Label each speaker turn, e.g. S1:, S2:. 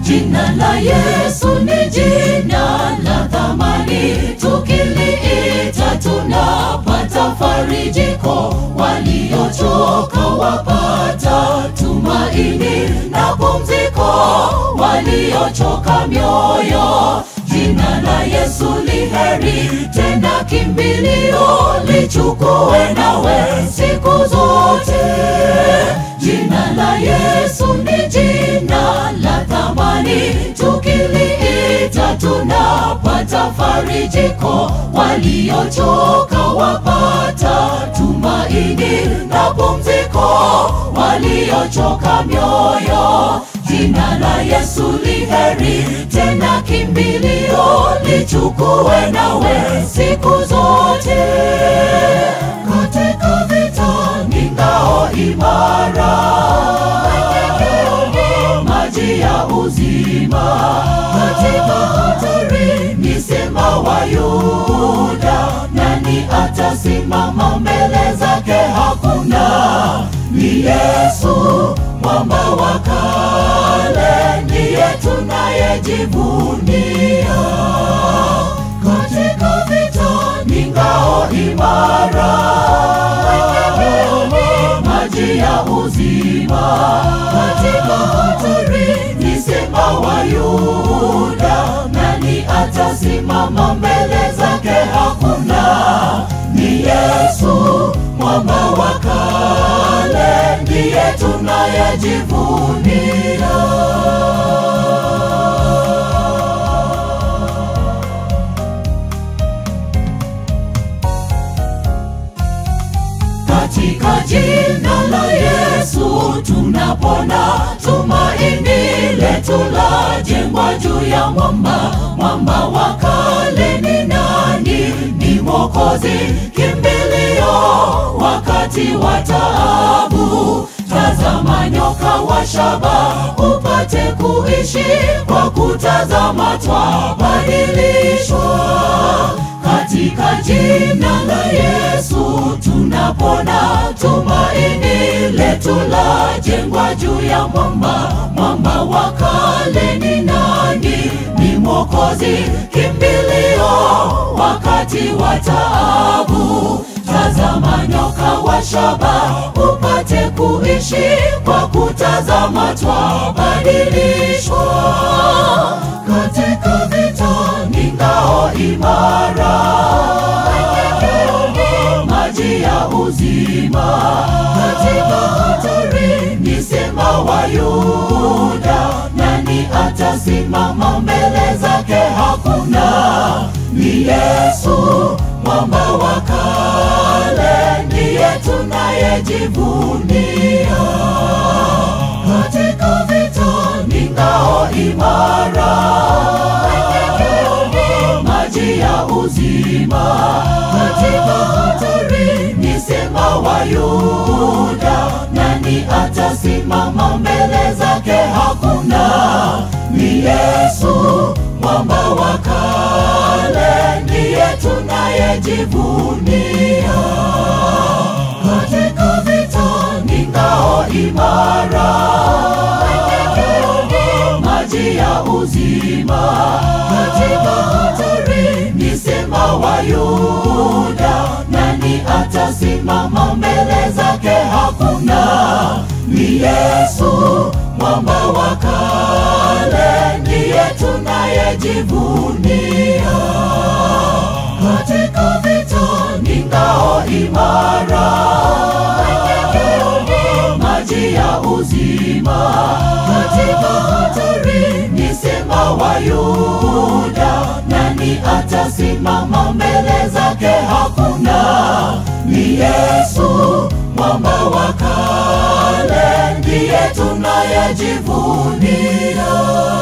S1: Jina la Yesu ni jina la thamani, tukiliita tunapata farijiko. Waliochoka wapata tumaini na pumziko, waliochoka mioyo. Jina la Yesu li heri, tena kimbilio, lichukue nawe siku zote. Jina la Yesu ni jina la thamani, tukiliita tunapata farijiko. Waliochoka wapata tumaini na pumziko, waliochoka mioyo. Jina la Yesu li heri, tena kimbilio, lichukue nawe siku zote. Katika vita ni ngao imara, maji ya uzima. Katika hatari ni sema wa Yuda, nani atasimama mbele zake? Hakuna, ni Yesu mwamba wa kale, ndiye tunayejivunia. Katika vita ni ngao imara, maji ya uzima. Katika hatari ni sema wa Yuda, nani atasimama mbele zake? Hakuna, ni Yesu mwamba wa kale, ndiye tunayejivunia. Katika jina la Yesu tunapona, tumaini letu la jengwa juu ya mwamba. Mwamba wa kale ni nani? Ni Mwokozi, kimbilio wakati wa taabu. Tazama nyoka wa shaba, upate kuishi kwa kutazama, twabadilishwa katika jina la Yesu tunapona, tumaini letu la jengwa juu ya mwamba. Mwamba wa kale ni nani? Ni Mwokozi, kimbilio wakati wa taabu. Tazama nyoka wa shaba, upate kuishi kwa kutazama, twabadilishwa katika vita ni ngao imara, maji ya uzima. Katika hatari ni sema wa Yuda, nani atasimama mbele zake? Hakuna, ni Yesu mwamba wa kale, ndiye tunayejivunia. Katika vita ni ngao imara, maji ya uzima. Katika hatari ni sema wa Yuda, nani atasimama mbele zake? Hakuna, ni Yesu mwamba wa kale, ndiye tunayejivunia. Katika vita ni ngao imara, maji ya uzima. Katika hatari ni sema wa Yuda, nani atasimama mbele zake? Hakuna, ni Yesu mwamba wa kale, ndiye tunayejivunia. Katika vita ni ngao imara, maji ya uzima. Katika hatari ni sema wa Yuda, nani atasimama mbele zake? Hakuna, ni Yesu mwamba wa kale, ndiye tunayejivunia.